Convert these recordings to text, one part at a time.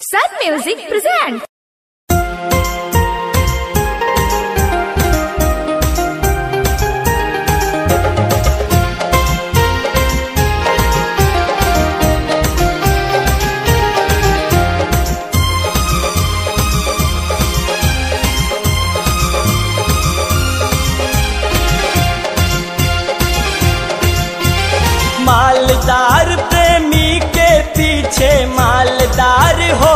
Sun Music presents. मालदार प्रेमी के पीछे मालदार हो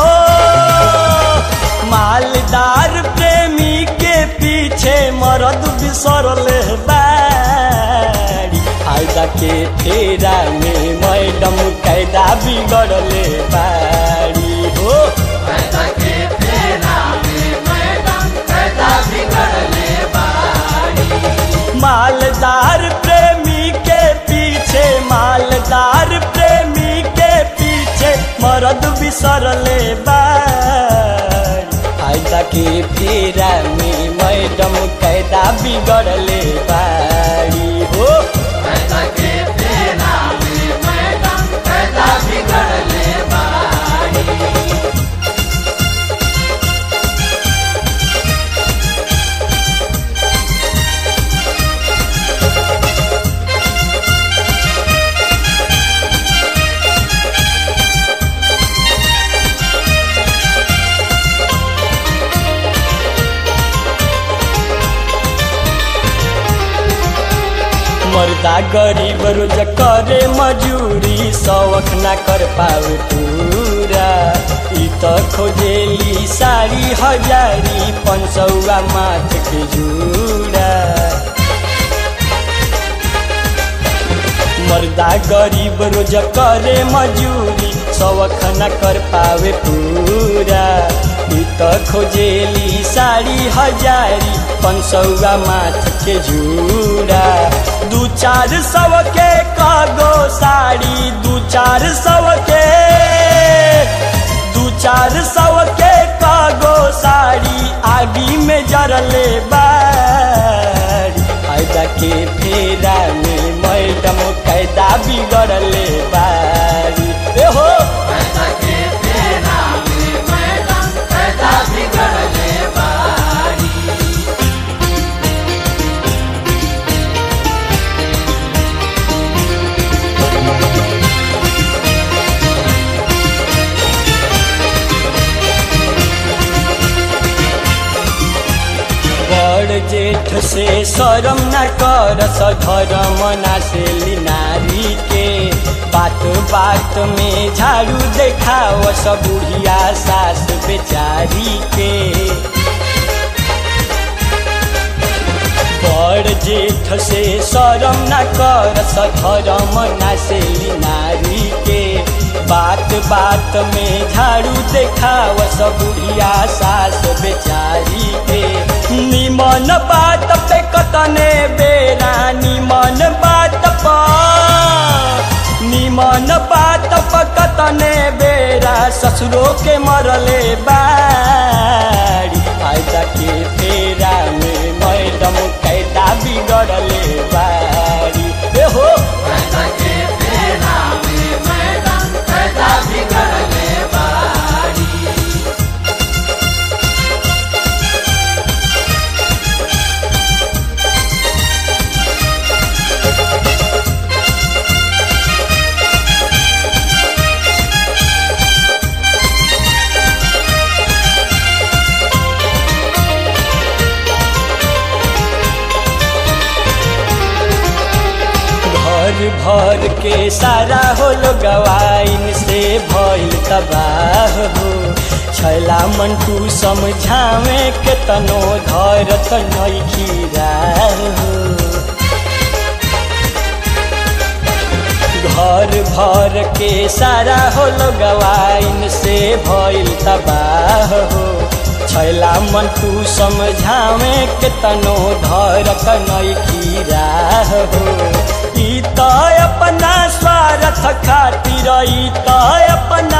मालदार प्रेमी के पीछे मरद बिसरले बाड़ी फायदा के फेरा में मैडम कैदा बिगड़ले बाड़ी हो मालदार प्रेमी के पीछे मालदार प्रेमी के पीछे मरद बिसरले बाड़ी फायदा के फेरा में मैडम कैदा बिगड़ले बाड़ी हो मर्दा गरीब रोज करे मजूरी शौक ना कर पावे पूरा ई त खोजेली साड़ी हजारी पंचौआ माथ के जूड़ा मर्दा गरीब रोज करे मजूरी शौक न कर पावे पूरा ई त खोजेली साड़ी हजारी पंचौआ माथ के जूड़ा दू चार सौ के कागो साड़ी दू चार सौ के दू चार सौ के कागो साड़ी आगी में जरले बाड़ी फायदा के फेरा में मैडम कैदा बिगड़ले बाड़ी ए हो बड़ जेठ से शरम न कर सधरम ना से नारी के बात बात में झाड़ू देखाव सब बुढ़िया सास बेचारी के बड़ जेठ से शरम न कर सधरम ना से नारी के बात बात में झाड़ू देखाव सब बुढ़िया सास बेचारी के निमन बात पे कतने बेरा निमन बात पर निमन बात पर कतने बेरा ससुरो के मरले बाड़ी फायदा के फेरा में मैडम कैदा बिगड़ले बाड़ी ए हो घर भर के सारा होलो गवाइन से भइल तबाह हो छैला मंटू समझावे के तनो धरत नइखी हो घर भर के सारा होलो गवाइन से भइल तबाह हो छैला मंटू समझावे के तनो धरत नइखी हो ई त अपना स्वार्थ खातिर ई त अपना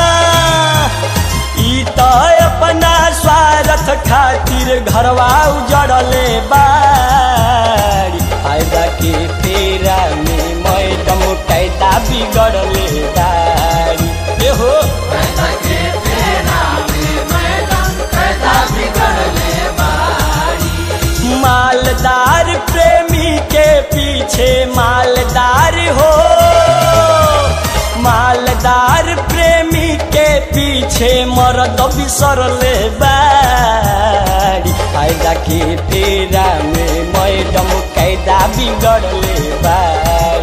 ई त अपना स्वार्थ खातिर घरवा उजड़ले बाड़ी फायदा के फेरा में मैडम कैदा बिगड़ले बाड़ी ए हो पैसा के फेरा पीछे मालदार हो मालदार प्रेमी के पीछे मरद बिसरले बाड़ी फायदा के फेरा में मैडम कैदा बिगड़ले बाड़ी